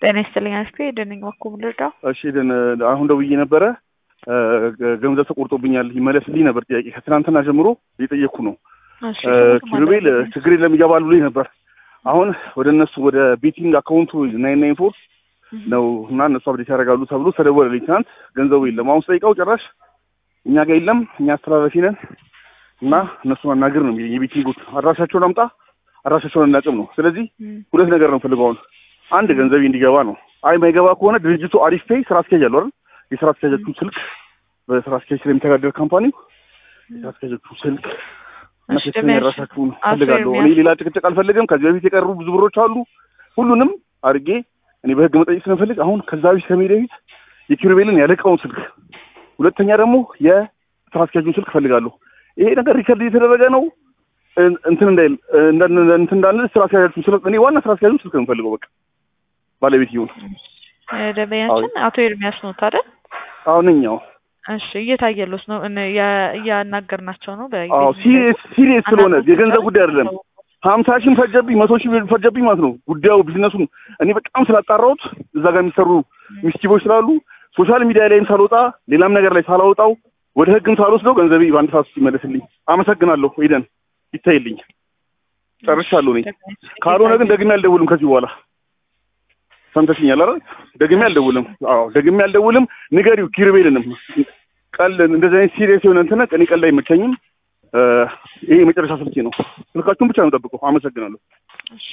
ጤና ይስጥልኝ አስቴ ደነኝ ባኮ ልርዳው። እሺ ደን አሁን ደውዬ ነበረ ገንዘብ ተቆርጦብኛል ይመለስልኝ ነበር ጥያቄ ከትናንትና ጀምሮ እየጠየቅኩ ነው። እሺ ኪሩቤል ችግር የለም ይገባሉ ብሎኝ ነበር። አሁን ወደ እነሱ ወደ ቤቲንግ አካውንቱ ናይን ናይን ፎር ነው እና እነሱ አብዴት ያደርጋሉ ተብሎ ተደወለልኝ ትናንት። ገንዘቡ የለም አሁን ስጠይቀው ጭራሽ እኛ ጋር የለም እኛ አስተላላፊ ነን እና እነሱ ማናገር ነው የሚለኝ። የቤቲንጉት አድራሻቸውን አምጣ አድራሻቸውን እናቅም ነው። ስለዚህ ሁለት ነገር ነው ፈልገው አሁን አንድ ገንዘቤ እንዲገባ ነው። አይ ማይገባ ከሆነ ድርጅቱ አሪፍ ፔይ ስራ አስኪያጅ አለው አይደል? የስራ አስኪያጆቹ ስልክ በስራ አስኪያጅ ስለሚተዳደር ካምፓኒው የስራ አስኪያጆቹ ስልክ እና ሴተኛ ያራሳችሁን ፈልጋለሁ። እኔ ሌላ ጭቅጭቅ አልፈልግም። ከዚህ በፊት የቀሩ ብዙ ብሮች አሉ። ሁሉንም አድርጌ እኔ በህግ መጠየቅ ስለምፈልግ አሁን ከዛ በፊት ከመሄድ በፊት የኪሩቤልን ያለቃውን ስልክ፣ ሁለተኛ ደግሞ የስራ አስኪያጁን ስልክ ፈልጋለሁ። ይሄ ነገር ሪከርድ እየተደረገ ነው እንትን እንዳይል እንትን እንዳንል ስራ አስኪያጃችሁን ስልክ እኔ ዋና ስራ አስኪያጁን ስልክ ነው የምፈልገው በቃ ባለቤት ይሁን ደንበኛችን አቶ ኤርሚያስ ነው አይደል? አሁን እኛው እሺ እየታየሉት ነው እያናገርናቸው ነው። አዎ ሲሪየስ ሲሪየስ ስለሆነ የገንዘብ ጉዳይ አይደለም። ሀምሳ ሺህም ፈጀብኝ መቶ ሺህ ፈጀብኝ ማለት ነው ጉዳዩ ቢዝነሱን እኔ በጣም ስላጣራሁት እዛ ጋር የሚሰሩ ሚስቲቦች ስላሉ ሶሻል ሚዲያ ላይም ሳልወጣ ሌላም ነገር ላይ ሳላወጣው ወደ ህግም ሳልወስደው ገንዘቤ በአንድ ሰዓት ውስጥ ይመለስልኝ። አመሰግናለሁ። ሄደን ይታይልኝ። ጨርሻለሁ። እኔ ካልሆነ ግን ደግሜ አልደውልም ከዚህ በኋላ ሰምተሽኛል አይደል? ደግሜ አልደውልም። አዎ ደግሜ አልደውልም። ንገሪው ኪሩቤልንም ቀል እንደዚህ አይነት ሲሪየስ የሆነ እንትን እኔ ቀል አይመቸኝም። ይሄ የመጨረሻ ስልኬ ነው። ስልካችሁን ብቻ ነው ጠብቀው። አመሰግናለሁ።